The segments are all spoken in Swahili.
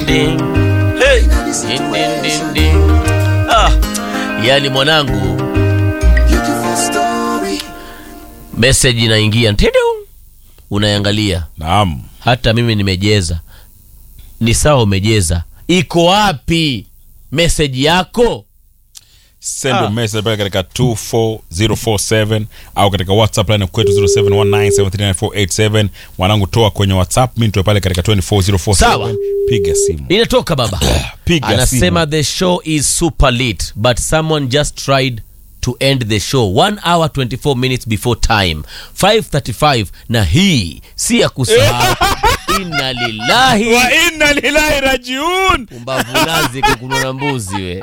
ding. Hey. Ding, ding, ding, ding. Ah. Yani mwanangu message inaingia ntidu unaiangalia Naam. hata mimi nimejeza ni sawa umejeza iko wapi message yako Send Ah. a message pale katika 24047 au katika WhatsApp line kwetu 0719739487. Mwanangu toa kwenye WhatsApp, mimi nitoe pale katika 24047. Sawa. Piga simu. inatoka baba Piga anasema simu. the show is super lit but someone just tried to end the show 1 hour 24 minutes before time 535 na hii si ya kusahau inna lillahi Wa inna lillahi rajiun. umbavu nazi kukunona mbuzi we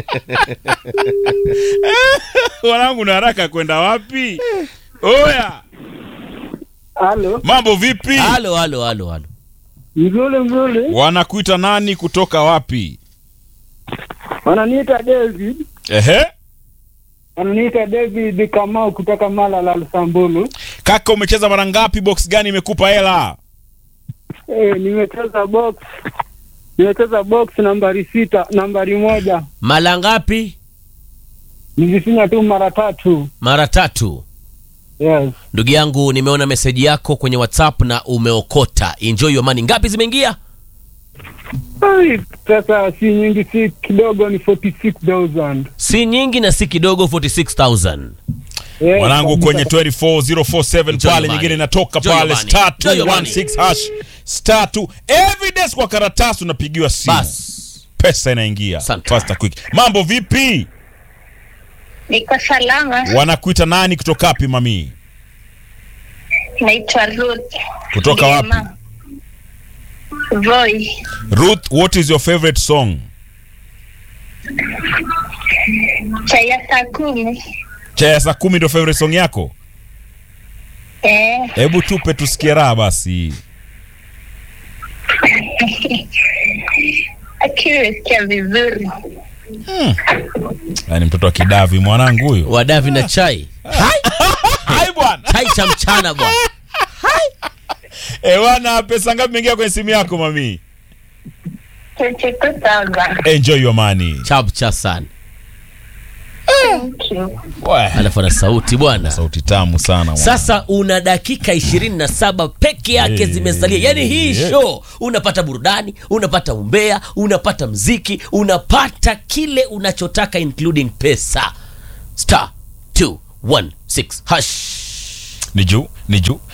Mwanangu na haraka kwenda wapi? Oya. Halo, Mambo vipi? halo halo halo halo mzuri mzuri. Wanakuita nani kutoka wapi? Wananiita David, Ehe. wananiita David Kamau kutoka Malala Lusambulu. Kaka umecheza mara ngapi? Box gani imekupa hela? Eh, nimecheza box nimecheza box nambari sita, nambari moja. mara ngapi Nilifinya tu mara tatu. mara tatu Yes. ndugu yangu nimeona meseji yako kwenye whatsapp na umeokota enjoy your money ngapi zimeingia Ai, pesa si nyingi, si kidogo, ni 46000 si nyingi na si kidogo 46000 Yes, mwanangu kabisa. kwenye 24047 Enjoy pale your nyingine money. inatoka Enjoy your pale money. star Enjoy your money. 216 hash star 2 evidence kwa karatasi unapigiwa simu bas pesa inaingia Asante. faster quick mambo vipi Niko salama, wanakuita nani kutoka wapi mami naitwa Ruth. Kutoka wapi? Ngema. Voi, ruth what is your favorite song chai ya saa kumi. cha ya saa kumi ndio favorite song yako Eh, hebu tupe tusikie raha basi akiwesikia vizuri. yaani mtoto wa kidavi mwanangu huyu wadavi na chai hai bwana chai cha mchana bwana ewana pesa ngapi imeingia kwenye simu yako mami 22,000. enjoy your money chapcha sana Thank you. Wah, alafu ana sauti bwana sauti tamu sana mwana. sasa una dakika 27 peke yake Eh, zimesalia yaani hii eh. show unapata burudani unapata umbea unapata mziki unapata kile unachotaka including pesa star 216 hash ni juu ni juu